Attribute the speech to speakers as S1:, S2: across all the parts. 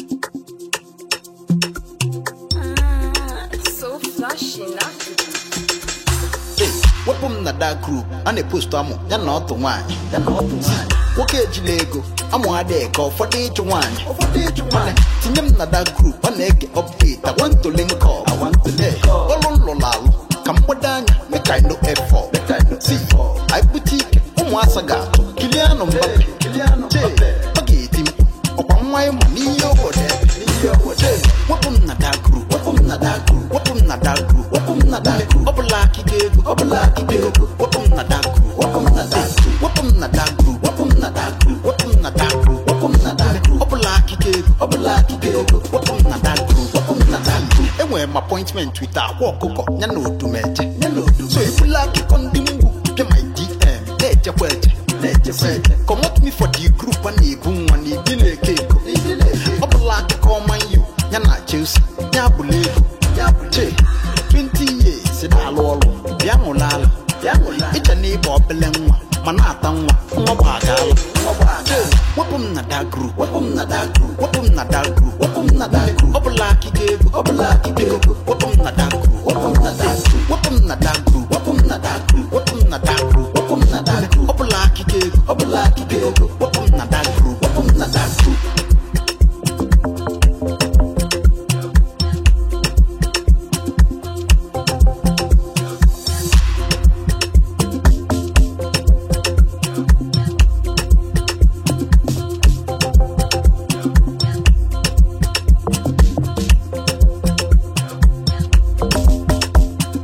S1: so flashy, not
S2: Hey, wepụ m na dark group a na-epostu amụ ya na ọtụ nwaanyị ya na ọtụ nwaanyị nwoke ejila ego amụ adịghị ka ụfọdụ ịchụ nwaanyị ụfọdụ ịchụ nwaanyị tinye m na dark group a na-ege update I want to link up I want to link up ọlụ nlụrụ alụ ka mgbado anya make I no effort make I no see anyị bute ike ụmụasa ga-atụ Kylian Mbappe Che, ọ ga-eti mkpu ọkwa nwa ịma n'ihe obodo ebe wepụ m na dark group wepụ m na dark group wepụ m na dark group wepụ m na dark group ọ bụla akịga ego ọ bụla akịga ego wepụ m na dark group wepụ m na dark group wepụ m na dark group wepụ m na dark group wepụ m na dark group wepụ m na dark group ọ bụla akịga ego ọ bụla akịga ego wepụ m na dark group wepụ m na dark group enwere m appointment with akwa ọkụkọ ya na odumeje ya na odumeje so ebula akụkọ ndị mgbu bịa my dm na-echekwa eche na-echekwa eche comot me for the group a na-ebu nwa na ibi na-eke ego ọ bụla akụkọ ọma yu ya na chelsea ya bụla ego che 20 years na-alụ ọrụ bịa ṅụla ala ịcha na ịba obele nwa ma na-ata nwa nwa gbagala wepụ m na dark group wepụ m na dark group wepụ m na dark group wepụ m na dark group ọ bụla akịga ego ọ bụla akịga ego wepụ m na dark group wepụ m na dark group wepụ m na dark group wepụ m na dark group wepụ m na dark group wepụ m na dark group ọ bụla akịga ego ọ bụla akịga ego wepụ m na dark group wepụ m na dark group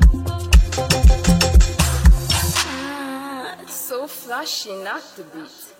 S1: so flashy, not the beat.